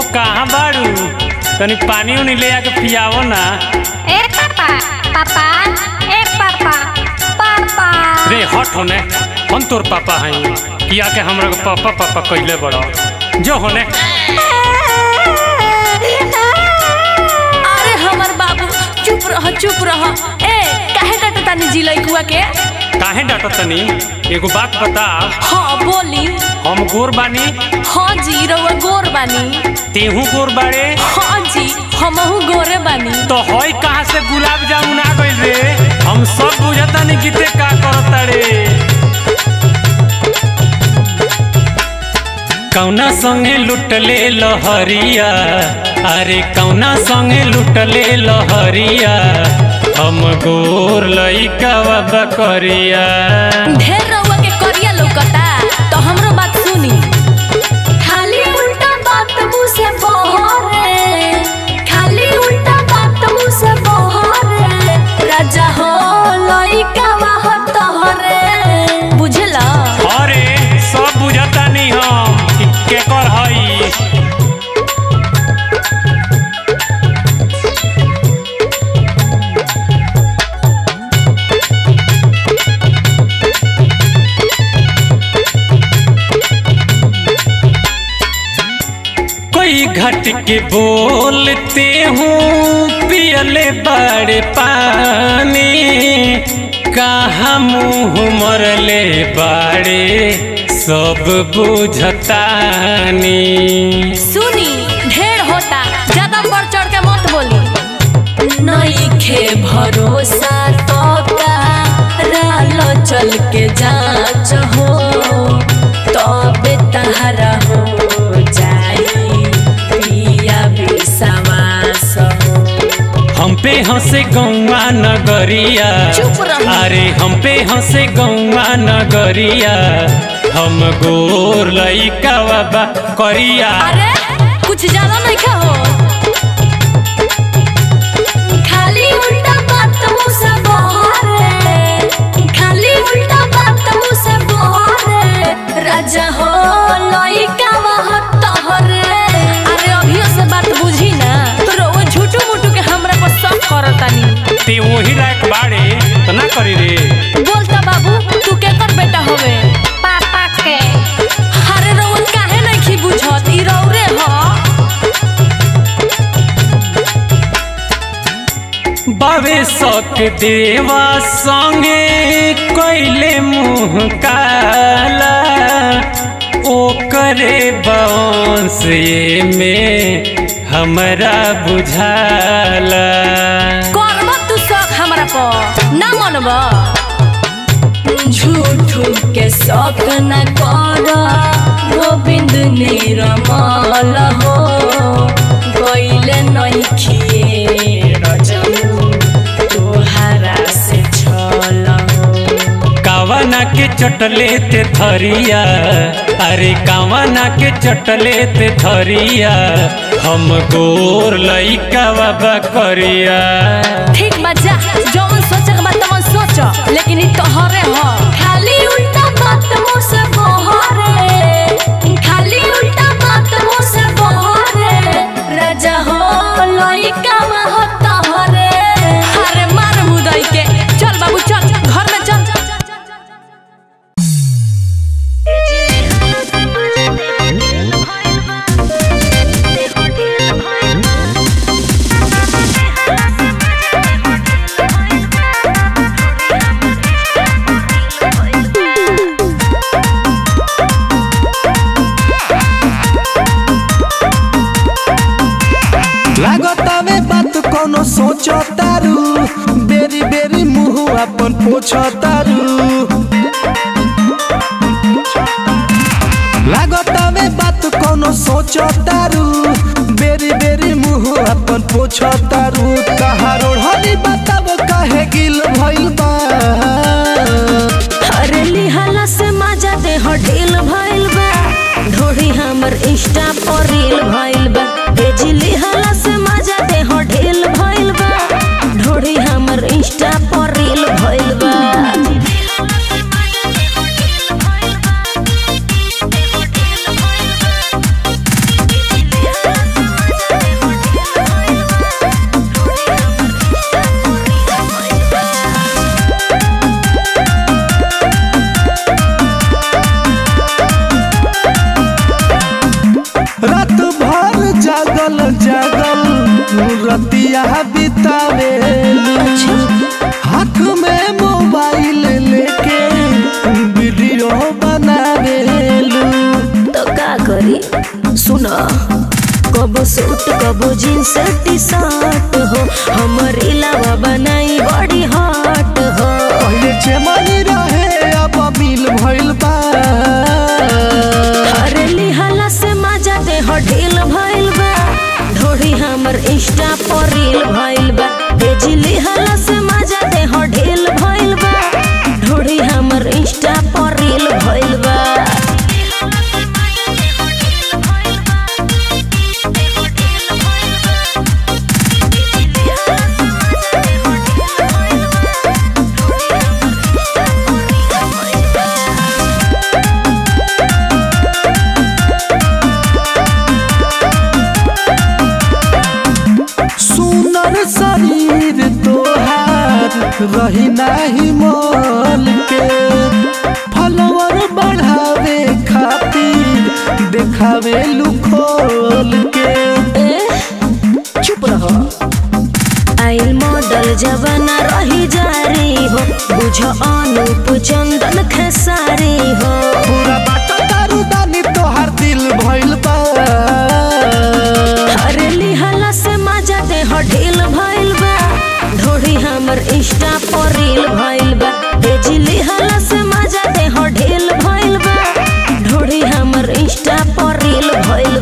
कहाँ बाड़ू तनी पानी उनी ले आके पियावो ना ए पापा पापा ए पापा पापा रे हट होने हम तोर पापा हई किया के हमरा के पापा पापा कइले बड़ो जो होने अरे हमर बाबू चुप रह चुप रह ए काहे डांटता नी जी लइकुआ के काहे डांटो तनी एगो बात बता हाँ बोली हम गोर बानी हाँ जी रउआ गोर बानी तेहू गोर बाड़े हाँ जी हमहू गोरे बानी तो हई कहाँ से गुलाब जामुन आ गइल रे हम सब बुझतानी कि ते का करताड़े कौना संगे लुटले लहरिया अरे कौना संगे लुटले लहरिया हम गोर लइका बकरिया ढेर रउआ के करिया लौकता तो हमरो बात सुनी खाली उल्टा बात मुंह से बहरे खाली उल्टा बात मुंह से बहरे राजा हो लइका वाह तोहरे बुझला अरे सब बुझतानी हम कि केकर हई कोई घट के बोलते हूँ पियले बड़े पानी कहाँ मुँह मरले बाड़े सब बुझतानी सुनी ढेर होता ज्यादा बढ़ चढ़ के मत बोली नइखे भरोसा तो का रालो चल के जांच हो तबे तहरा हो जाई पिया विश्वास हो हम पे हंसे गौवा नगरिया चुप रहो। अरे हम पे हंसे गौवा नगरिया हम गोर लइका बा करिया अरे कुछ ज्यादा नहीं खा हो खाली उल्टा बात मुंह से बहरे खाली उल्टा बात मुंह से बहरे राजा हो लइका वह तोहरे अरे अभियो से बात बुझी ना तो वो झूठू मूठू के हमरा पर शक करतानी ते वही लायक बाड़े तो ना करी रे बोलता बाबू तू केकर बेटा होवे पापा के अरे रउन काहे नहीं खी बुझत ई रौरे ह बावे सक देवा संगे कोइले मुँह काला ओकरे बांस में हमरा बुझाला करब तू शौक हमरा पर ना मनब झूठू के शौक न कर गोविंद निरमल हो गईले नहीं खिए रजऊ तोहरा से छल हो कावना के चटले ते थरिया अरे कावना के चटले ते थरिया हम गोर लइका बाबा करिया ठीक बा जा जौन सोचे के बात तमन सोच लेकिन ई तोहरे ह खाली उल्टा बात मुंह से बहरे खाली उल्टा बात मुंह से बहरे राजा हो लइका मह तोहरे अरे मार मुदई के चल बाबू चल घर में चल लागतावे बात कोनो सोचो तारू बेरी बेरी मुंह अपन पोछो तारू लागतावे बात कोनो सोचो तारू बेरी बेरी मुंह अपन पोछो तारू कहारो हनी बताबो काहे गिल भइल बा अरे लिहाला से मजा दे हो ढील भइल बा ढोढ़ी हमर इंस्टा पर रील भइल बा भेजी लिहाला से मजा दे हो ढील भइल बा ढोढ़ी हमर इंस्टा पर रील भइल बा जागल जागल रतिया बितावे हाथ में मोबाइल लेके वीडियो बनावेलू तो का करी सुन कबो सूट कबो जींस टी शर्ट हो हमर इलावा बनाई बड़ी हॉट हो पहले चमनी रहे अब मिल भइल बा अरे लिहाला से मजा दे हो ढील भइल बा ढोड़ी हमर इंस्टा पर रील भइल बा भेजी लिहाला से मजा दे हो ढील भइल बा ढोड़ी हमर इंस्टा पर रील भइल बा सुनर शरीर तोहार रही नाही मोल के फलवर बढ़ावे खातिर देखावे लुखोल के चुप रहो आइल मॉडल जवाना रही जारी हो बुझ अनूप चंदन खेसारी हो पूरा बाटा दारू दानी तोहार दिल भइल बा अरे लिहाला से मजा दे हो ढील भइल बा ढोड़ी हमर इंस्टा पर रील भइल बा भेजी लिहाला से मजा दे हो ढील भइल बा ढोड़ी हमर इंस्टा पर रील भइल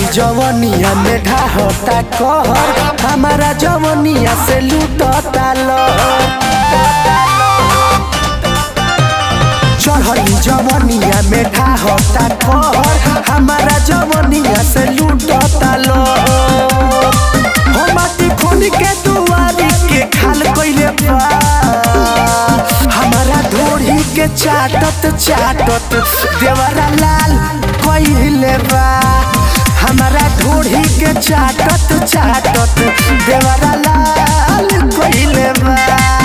जवनिया में ढाहता कहर हमारा जवनिया से लूटता लहर चढ़ली जवनिया में ढाहता कहर हमारा जवनिया से लूटता लहर हो माटी खोल के दुआरी के खाल कइले बा हमारा ढोरी के चाटत चाटत देवरा लाल कइले बा हमारा ढोरी के चाटत चाटत देवरा लाल कइले बा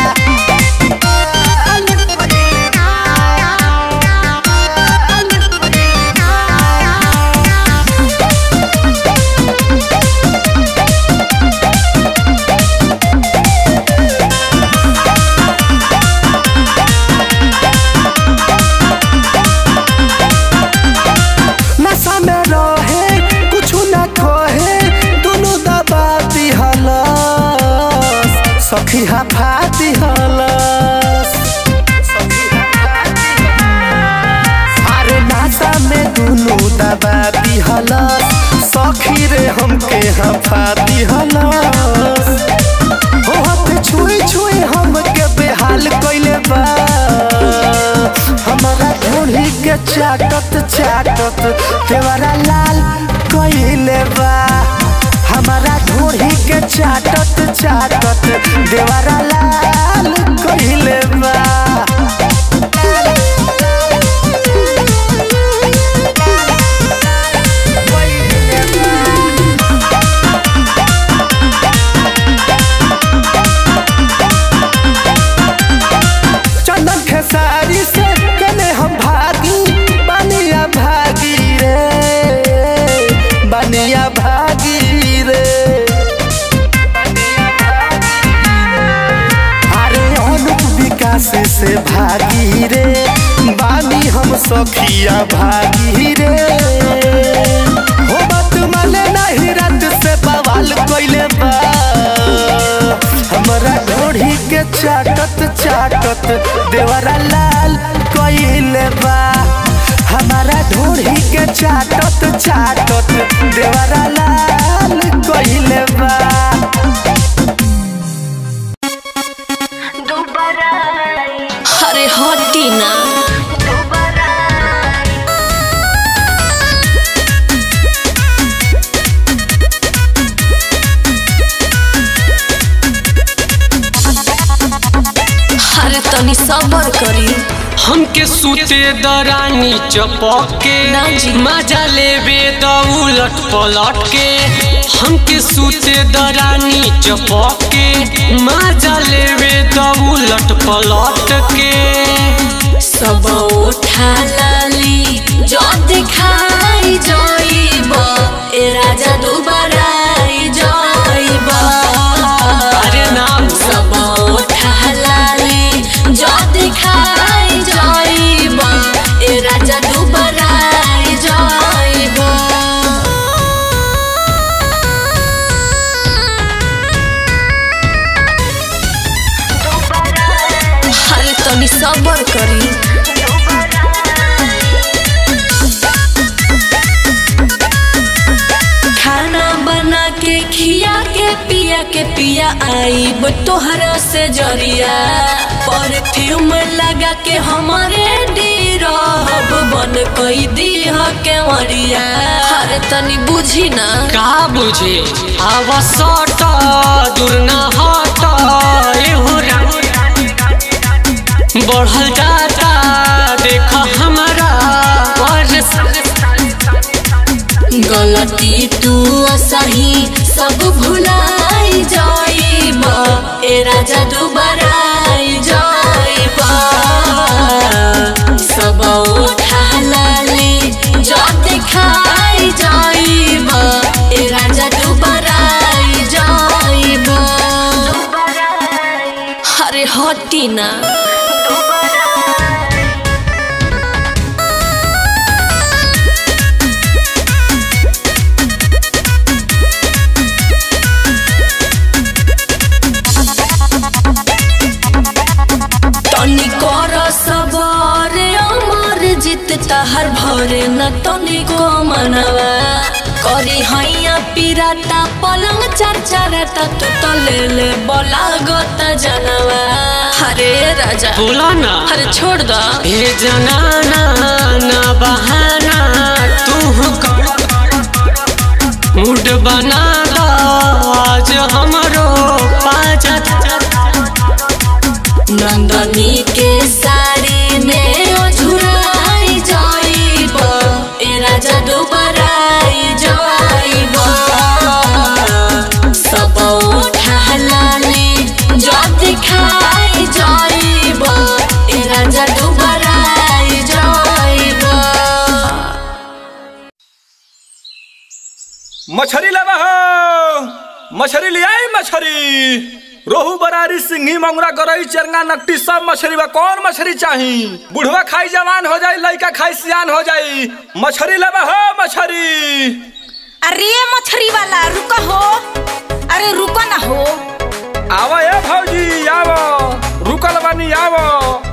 नशा में रहे कुछ न कहे दोनों दबा दिहलस सखी हफा दिहलस अरे नशा में दोनों दबा दिहलस सखी रे हमके हफा दिहलस हो हाथ छुई छुई हमके बेहाल कइले बा हमारा ढोली के चाटत चाटत देवरा लाल कइले बा हमारा ढोली के चाटत चाटत देवरा लाल कइले बा चंदन खेसारी से कने हम भागी बनिया भागी रे बनिया भागी रे अरे अनुप विकास से भागी रे बानी हम सखिया भागी रे हो बात माने नहीं रात से बवाल कइले बा हमरा ढोढ़ी के चाटत चाटत देवरा लाल कइले बा हमारा ढोढ़ी के चाटत चाटत देवरा लाल कइले बा अरे हटी ना अरे तनी सबर करी हमके सूते दरानी चपके ना जी। मजा लेबे द उलट पलट के हमके सूते दरानी चपके मजा लेबे द उलट पलट के सब उठा लाली जो दिखाई जाइब ए राजा दुबारा आई जाइब अरे नाम सब उठा लाली जो दिखाई जाइब ए राजा दुबारा आई जाइब अरे तनी सबर करी खाना बना के खिया के पिया के पिया आईब तोहरा से जरिया परफ्यूम लगा के हमारे डीरब बन कई दीह के मरिया अरे तनी बुझी ना का बुझे आवा सट दूर न हट एहो रा- बढ़ल जाता देख हमारा गलती तू सही सब भुलाई जाइब ए राजा दुबारा आई जाइब सब उठा लाली जो दिखाई जाइब ए राजा दुबारा आई जाइब अरे हटी ना तनी कर सबर अमर जित तहर भरे न तनी को मनवा करी हैया पिराता पलंग चार चारता तू तो ले ले बोला गोता जनवा अरे राजा बोला ना अरे छोड़ दो ए जनाना ना बहाना तू कर मूड बना दा आज हमरो पाजा नंदनी के साड़ी में ओझुराई जाइब ए राजा डुबराई जाइब सब उठा लाली जद खाई जाइब ए राजा डुबराई जाइब मछरी लेवा हो मछरी ले आई मछरी रोहू बरारी सिंघी मंगरा गरई चरंगा नकटी सब मछली बा कौन मछली चाही बुढ़वा खाई जवान हो जाई लइका खाई सियान हो जाई मछरी लेवा हो मछरी अरे मछली वाला रुको हो अरे रुको ना हो आवा ए भौजी आवो रुकल बानी आवो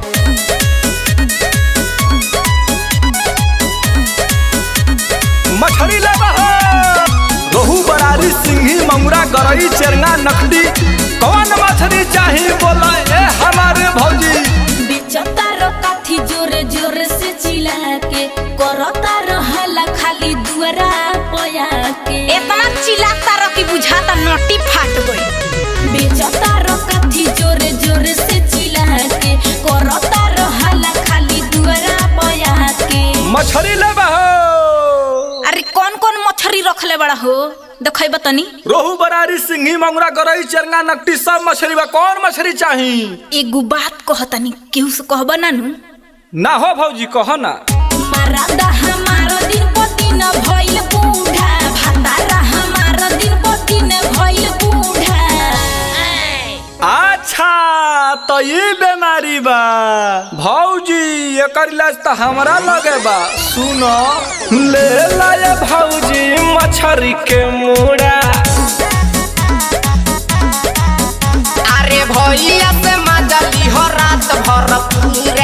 मछली लेवा हो रोहू बरारी सिंघी मंगरा गरई चरंगा नकटी कौन मछली चाही बोला ए हमारे भौजी बेचतार काथी जोरे जोरे से चिल्ला के करतार हला खाली दुआरा पया के इतना चिल्लाता रह कि बुझाता नोटी फाट गई बेचतार काथी जोरे जोरे से चिल्ला के करतार हला खाली दुआरा पया के मछली लेबा हो अरे कौन कौन मछली रखले बड़ा हो देखै बतनी रोहू बरारी सिंघी मंगरा गरई चरंगा नकटी सब मछली बा कौन मछली चाही एगो बात कहतनी केहू से कहब ना नु ना हो भौजी कह ना मरादा हमार दिन पति न भइल बूढ़ा भातारा हमार दिन पति न भइल बूढ़ा अच्छा तो ये बीमारी बा भौजी एकर इलाज तो हमरा लगे बा सुनो ले लाए भौजी मछरी के मुड़ा अरे भैया से मजा लिहो रात भर पूरा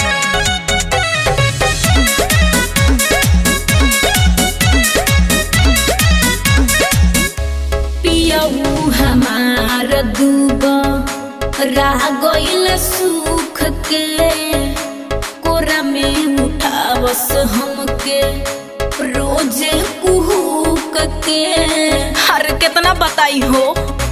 पियऊ हमार दूब रह गइल सुख के कोरा में उठावस हमके रोजे कुहुक के अरे कितना बताई हो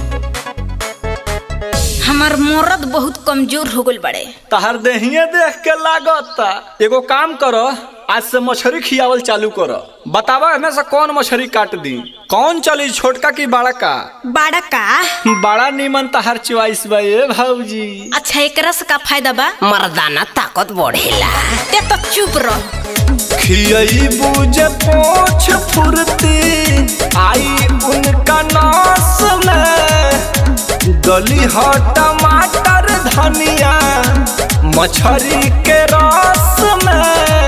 हमार मरद बहुत कमजोर हो गइल बड़े तहर देहिए देख के लागता एगो काम करो आज से मछली खियावल चालू करो बतावा हमें से कौन मछली काट दी कौन चली छोटका की बड़ा का बड़ा का बड़ा नीमन तहर चॉइस बा ए भौजी अच्छा एकरा से का फायदा बा मर्दाना ताकत बढ़ेला ते तो चुप रह खियई बुझे पोछ फुरती आई उनका नास में गली ह टमाटर धनिया मछरी के रस में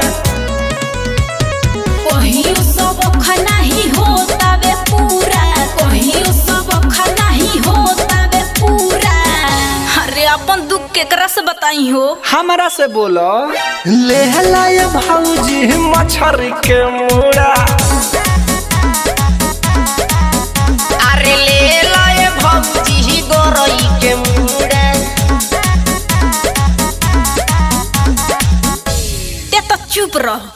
कहियो सब नहीं होता वे पूरा कहियो सब नहीं होता वे पूरा अरे अपन दुख केकरा से बताई हो हमरा से बोलो ले लाए भौजी मछरी के मुड़ा अरे ले लाए भौजी ही गोरई के मुड़ा ते तो चुप रह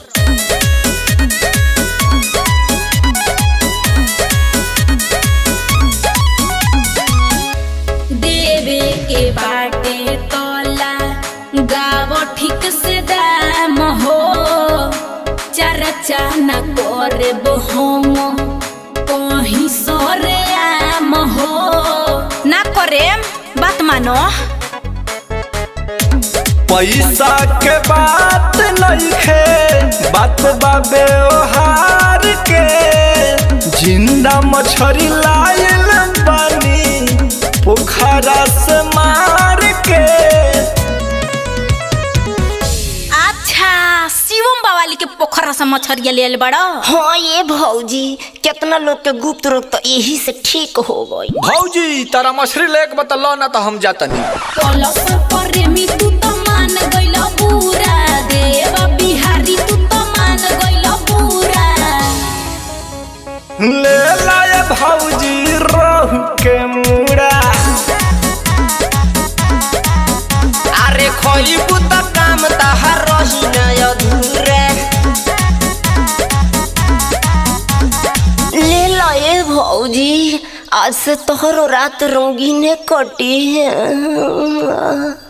देवे के बाटे तोला गाव ठीक से दाम हो चर्चा न करे हम कहीं सरे आम हो ना करे बात मानो पैसा के बात नहीं खे बात बाबे ओहार के जिंदा मछरी लायल बानी पोखरा से मार के अच्छा शिवम बावाली के पोखरा से मछरिया ले बड़ा हाँ ये भौजी कितना लोग के गुप्त रोग तो यही से ठीक हो गई भौजी तारा मछली लेके बतलो ना तो हम जातनी कलश प्रेमी तू तो मान गइल पूरा देवा बिहारी तू तो मान गइल पूरा ले लाए भौजी रोहू के मुड़ा अरे खोइबू त काम तहार रही न अधूरे ले लाए भौजी आज से तोहरो रात रंगीने कटी है